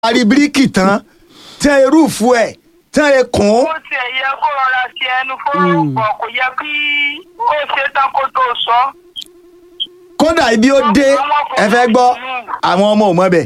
parí bíríkì tán tán erúfú ẹ̀ tán ekùn ó tiẹ̀ yẹ kó rọra sí ẹnu fórúkọ kò yẹ kí ó ṣe tán kó tó sọ. kódà ibi ó dé ẹ fẹ́ gbọ́ àwọn ọmọ ò mọ̀ bẹ̀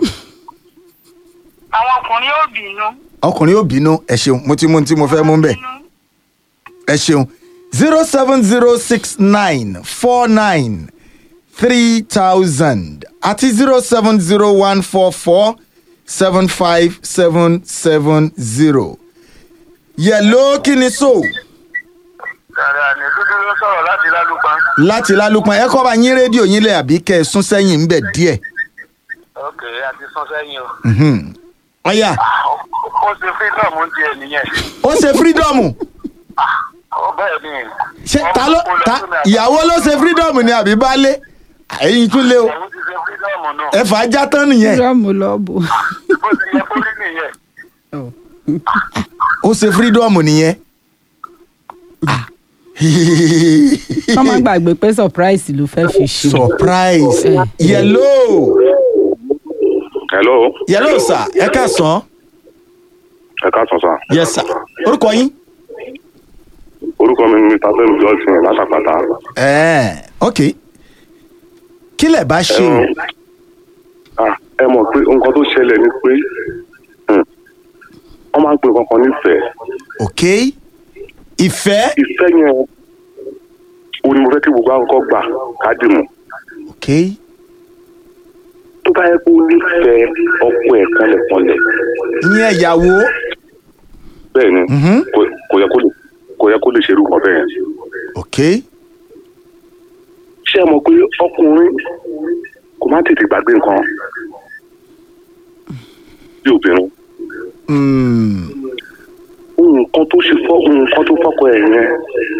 àwọn ọkùnrin ò bínú. ọkùnrin ò bínú ẹ ṣeun mo ti mú ohun tí mo fẹ́ mú bẹ̀ ẹ ṣeun zero seven zero six nine four nine three thousand àti zero seven zero one four four seven five seven seven zero yẹ̀ló kí ni so Dàdà ní dúdú ló sọ̀rọ̀ láti lálùpá. láti lálùpọ̀ ẹ kọ́ bá yín rédíò yín lẹ̀ àbí kẹ́ ẹ sún sẹ́yìn ń bẹ̀ díẹ̀ Ok, a ti sún sẹ́yìn o. Mhm. ọ̀yà Ó ṣe freedom ti ẹ̀ nìyẹn. ó ṣe fírídọ́ọ̀mù Ó bẹ́ẹ̀ ni. ṣé ta ló ta ìyàwó ló ṣe fírídọ́ọ̀mù ni àbí baálé ẹ̀yin tún lé o Ìyàwó ti ṣe freedom náà. ẹ fà á já tán nìyẹn rọ́ọ̀mù lọ́ọ̀bù. Bó ti yẹ kó rí nìyẹn. ó ṣe fírídọ́ọ̀mù nìyẹn. wọ́n máa gbàgbé pé surprise ló fẹ́ fi ṣe. surprise Eh. yellow hello yellow sir ẹ káàsán ẹ káàsán sá yes sir orúkọ yín. orúkọ mi ni mr fẹmi johnson látàpàtà ẹ ok kí lẹ bá ṣe o Ah, ẹ mọ̀ pé nǹkan tó ṣẹlẹ̀ ni pé hmm, wọ́n máa ń pè kankan nífẹ̀ẹ́ ok ìfẹ́ ìfẹ́ yẹn o ni mo fẹ́ kí gbogbo àwọn kan gbà kádìmù ok tó bá yẹ kó nífẹ̀ẹ́ ọkọ ẹ̀ pọ́nlẹ̀pọ́nlẹ̀ ìyẹn ìyàwó bẹ́ẹ̀ ni Mhm. kò- kò yẹ kó lè kò yẹ kó lè ṣerú kan bẹ́ẹ̀ yẹn ok ṣé ẹ mọ̀ pé ọkùnrin kò má tètè gbàgbé nǹkan bí obìnrin mm. nǹkan tó ṣe fọ́ nǹkan tó fọ́kọ ẹ̀ yẹn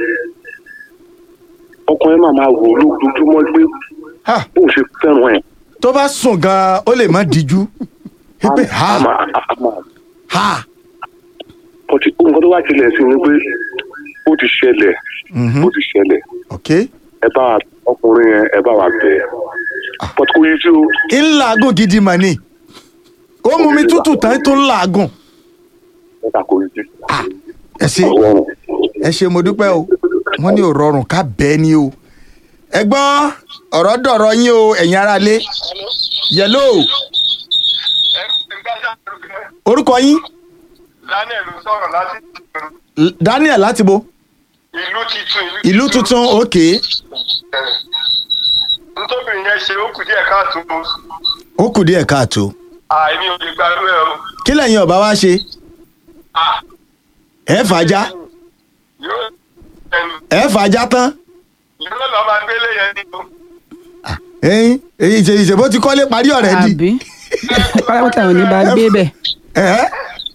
ọkùnrin máa máa wò lójoojúmọ́ pé ha bóun ṣe fẹ́ràn ẹ̀ tó bá sùn gan ó lè má díjú pé a ha máa a máa ha ọtí nǹkan tó wá tilẹ̀ sí ni pé ó ti ṣẹlẹ̀ Mhm. ó ti ṣẹlẹ̀ ok ẹ bá wa- ọkùnrin yẹn ẹ bá wa bẹ̀ ẹ́ pọtù kò yí sí o ń làágùn gidi mà ní ó mú mi tútù tán tó ń làágùn ẹ bá kò yí sí Ah, ẹ ṣe ọlọ́run ẹ ṣe mo dúpẹ́ o wọ́n ní ò rọrùn ká bẹ́ẹ̀ ni o ẹ gbọ́ ọ̀rọ̀ dọ̀rọ̀ yín o ẹ̀yin aráalé yẹ̀lò orúkọ yín Daniel ló sọ̀rọ̀ láti L- Daniel láti bo ìlú titun. ìlú tuntun ok Ntóbìnrin yẹn ṣe ó kù díẹ̀ káàtó. ó kù díẹ̀ káàtó Àìní ò lè gbàgbé ẹ o. kí lẹ́yìn ọba wa ṣe Ah, ẹ fàájà Yóò ẹnu. ẹ fàájà tán Yóò lọ máa gbélé yẹn nínú. ẹyin èyí ìṣe ìṣèbó ti kọ́lé parí ọ̀rẹ́ di àbí pátápátá ò ní bá gbé bẹ̀. ẹ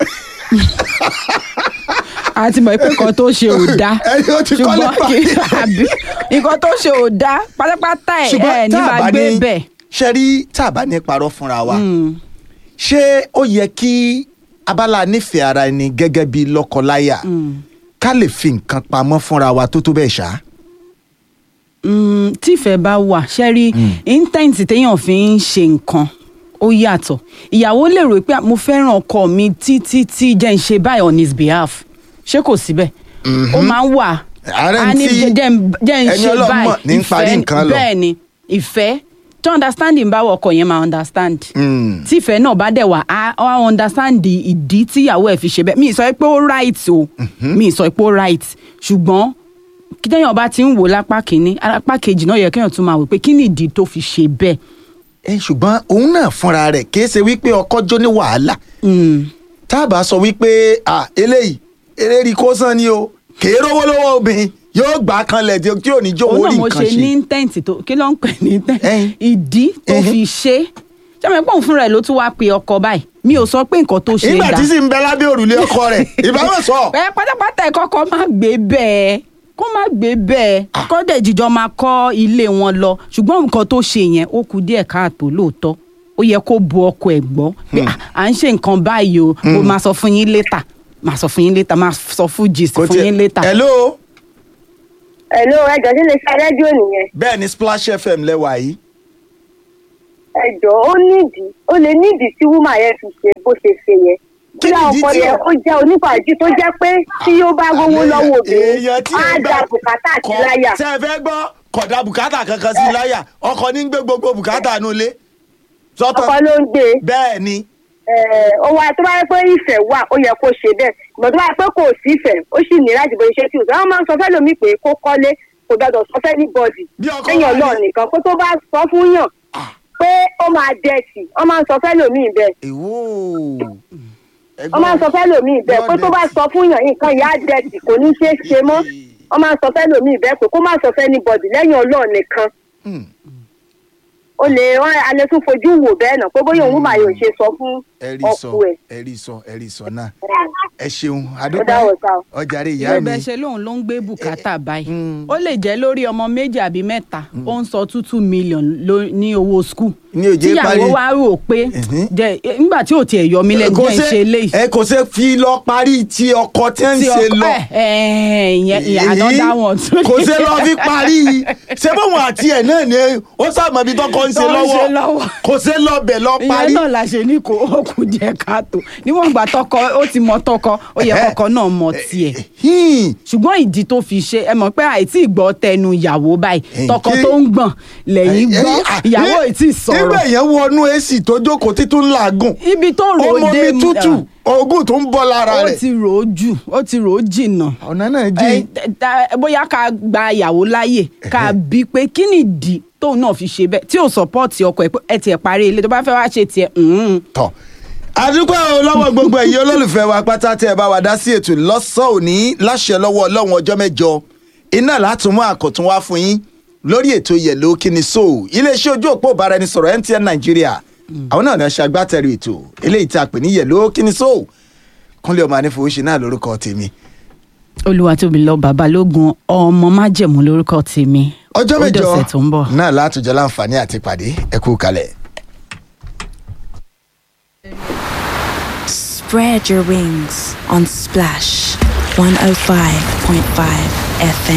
a ti mọ̀ pé nǹkan tó ṣe ò dáa ẹni ó ti kọ́lé ṣùgbọ́n parí kí àbí nǹkan tó ṣe ò dáa pátápátá ẹ̀ ẹ̀ ní bá gbé bẹ̀. ṣe rí tá a bá ní parọ́ fúnra wa Mm. ṣé ó yẹ kí abala nífẹ̀ẹ́ ara ẹni gẹ́gẹ́ bí lọ́kọláya Mm. ká lè fi nǹkan pamọ́ fúnra wa tó tó bẹ́ẹ̀ ṣá. Mm, tífẹ̀ bá wà ṣẹ́rí intent téèyàn fi ń ṣe nǹkan ó yàtọ̀ ìyàwó lè rò pé mo fẹ́ràn ọkọ mi títí tí jẹ́ ń ṣe báyìí on his behalf ṣé kò síbẹ̀ ó máa ń wà Ààrẹ á ní tí jẹ́ jẹ́ ń- jẹ́ ń ẹni ṣe Ọlọ́run mọ̀ báyìí ní ń parí ìfẹ́- nǹkan lọ. bẹ́ẹ̀ ni ìfẹ́ tí understanding bá wọ ọkọ yẹn máa understand Mm. tí ìfẹ́ náà bá dẹ̀ wà á á understand ìdí tíyàwó ẹ̀ fi ṣe bẹ́ẹ̀ mi ì sọ pé ó right o mi ì sọ pé ó right ṣùgbọ́n kí téèyàn bá ti ń wò lápá kínní lápá kejì náà yẹ kéèyàn tún máa wò pé kí ni ìdí tó fi ṣe bẹ́ẹ̀. ẹ ṣùgbọ́n òun náà fúnra rẹ̀ kìí ṣe wípé ọkọ jó ní wàhálà Mm. tá a bá sọ wípé à eléyìí eléyìí kó sàn ni o kèé rówó lọ́wọ́ obìnrin yóò gbà á kanlẹ̀ tí tí ò ní jó òun owó náà rí mo nǹkan ṣe ní ṣe. intent tó kí ló ń pè ní intent Ẹyin. ìdí tó Ẹhìn. fi ṣe ṣé mo pọ̀ fúnra ẹ̀ ló tún wá pe ọkọ báyìí mi ò sọ pé nǹkan tó ṣe nígbà dá tí sì ń bẹ lábẹ́ òrùlé ọkọ rẹ̀ ìbámu sọ. ẹ pátápátá ẹ kọ́kọ́ má gbé bẹ́ẹ̀ kó má gbé bẹ́ẹ̀ kó dẹ̀ jíjọ máa kọ́ ilé wọn lọ ṣùgbọ́n nǹkan tó ṣe yẹn ó kù díẹ̀ káàtó lóòótọ́ ó yẹ kó bu ọkọ ẹ̀ gbọ́ pé "Ah, à ń ṣe nǹkan báyìí o mo máa sọ fún yín létà máa sọ fún yín létà máa sọ fún gist Kò fún tiẹ̀- yín létà. hello Hello, ẹjọ́ sí lè ṣe rédíò nìyẹn. bẹ́ẹ̀ ni splash fm lẹ́wà yìí ẹjọ́ ó nídìí ó lè nídìí tí wúmà yẹn fi ṣe bó ṣe ṣe yẹn Kí bóyá nìdí ọkọ tí yẹn ó- ó jẹ́ onífàájì tó jẹ́ pé tí ó bá rówó lọ́wọ́ obìnrin èèyàn tí á ẹ gbà da bùkátà sí kọ- láyà ṣé ẹ fẹ́ gbọ́ kọ̀dà bùkátà kankan sí láyà ọkọ ní gbé gbogbo bùkátà nù lé ọkọ sọ́tọ̀ ló ń gbé bẹ́ẹ̀ ni eh, ó wá tó bá yẹ pé ìfẹ́ wà ó yẹ kó ṣe bẹ́ẹ̀ ìmọ̀ tó bá yẹ pé kò sí ìfẹ́ ó sì ní láti bó ṣe tí o sọ wọ́n máa ń sọ fẹ́ lómi pé kó kọ́lé kò gbọdọ̀ sọ fẹ́ ní bọ́ọ̀dì Bí ọkọ lẹ́yìn wà ní- ọlọ́ọ̀ nìkan kó tó bá sọ fún yàn pé ó máa dẹ̀tì wọ́n máa ń sọ fẹ́ lómi bẹ́ẹ̀ èwo wọ́n máa ń sọ fẹ́ lómi bẹ́ẹ̀ pé tó bá sọ fún yàn nǹkan ìyá dẹ̀tì kò ní ṣeé ṣe mọ́ wọ́n máa ń sọ fẹ́ lómi bẹ́ẹ̀ pé kó má sọ fẹ́ ní bọ́ọ̀dì lẹ́yìn ọlọ́ọ̀ nìkan ó lè wọ́n alẹ́ tún fojú wò bẹ́ẹ̀ náà pé bóyá òun máa yóò ṣe sọ fún ẹ̀rí sọ ọkọ ẹ̀. ẹ̀rí sọ ẹ̀rí sọ náà ẹ ṣeun Ó dáwọ̀ sá o. adúpẹ́ ọjàre ìyá ìyá mi bẹ́ẹ̀ ṣe lóun ló ń gbé bùkátà báyìí ó lè jẹ́ lórí ọmọ méjì àbí mẹ́ta ó ń sọ two two million ló- ní owó skul Ní òjé parí. tíyàwó wa rò pé Mhm. jẹ nígbà tí ò tiẹ̀ yọ mí lẹ́nu Kò jẹ́ ń ṣe- ṣe léyìí ẹ kò ṣe fi lọ parí tí ọkọ tí ń tí ṣe ọkọ lọ ẹ ẹ ìyẹn ìyẹn another one tún kò ṣe lọ fi parí ṣé bóun àti ẹ náà ni ó sàmọ ibi tọkọ ń ṣe Tó ń ṣe lọ́wọ́ lọ́wọ́. kò ṣe lọ bẹ̀ lọ parí. ìyẹn náà la ṣe ní kó ó kù jẹ káàtó níwọ̀n ìgbà tọkọ ó ti mọ tọkọ ó yẹ kọkọ náà mọ tiẹ̀ Hmm. ṣùgbọ́n ìdí tó fi ṣe ẹ mọ̀ pé àìtí ìgbọ́ tẹnu ìyàwó báyìí Eh, tọkọ kí- tó ń gbọ̀n lẹ́yìn Eh, gbọ́ ah, ìyàwó ní- ì tí ì sọ̀rọ̀ nígbà yẹn wọnú èsì tó jókòó títún làágùn ibi tó rò ó ọmọ dé mi tútù oògùn tó ń bọ́ lára ó rẹ̀ ti rò ó jù ó ti rò ó jìnnà ọ̀nà náà Eh, jìn ta- bóyá ká gba ìyàwó láàyè ká bí pé kí ni ìdí tóun náà fi ṣe bẹ́ẹ̀ tí ò sọ́pọ́ọ̀tì ọkọ ẹ̀ pé ẹ tiẹ̀ parí ilé tó bá fẹ́ wá ṣe tiẹ̀ mm, tọ̀ àdúgbò lọ́wọ́ gbogbo ẹ̀yin olólùfẹ́ wa pátá tẹ́ ẹ bá wa dá sí ètò lọ́sàn òní láṣẹ lọ́wọ́ ọlọ́run ọjọ́ mẹ́jọ iná látún mú àkọ́tún wá fún yín lórí ètò yẹ̀lò kíni so iléeṣẹ́ ojú òpó ìbáraẹnisọ̀rọ̀ MTN Nàìjíríà àwọn náà ní ṣe agbátẹrù ètò eléyìí tí a pè ní yẹ̀lò kíni so kúnlẹ̀ ọmọ anífowóṣe náà lórúkọ tèmi olùwàtòbílọ babalógun ọmọ májẹ̀mú lórúkọ tèmi ọjọ́ Ó mẹ́jọ dọ̀sẹ̀ tó ń bọ̀. náà látúnjọ láǹfààní àti pàdé ẹ kú kalẹ̀. Spread your wings on Splash 105.5 FM.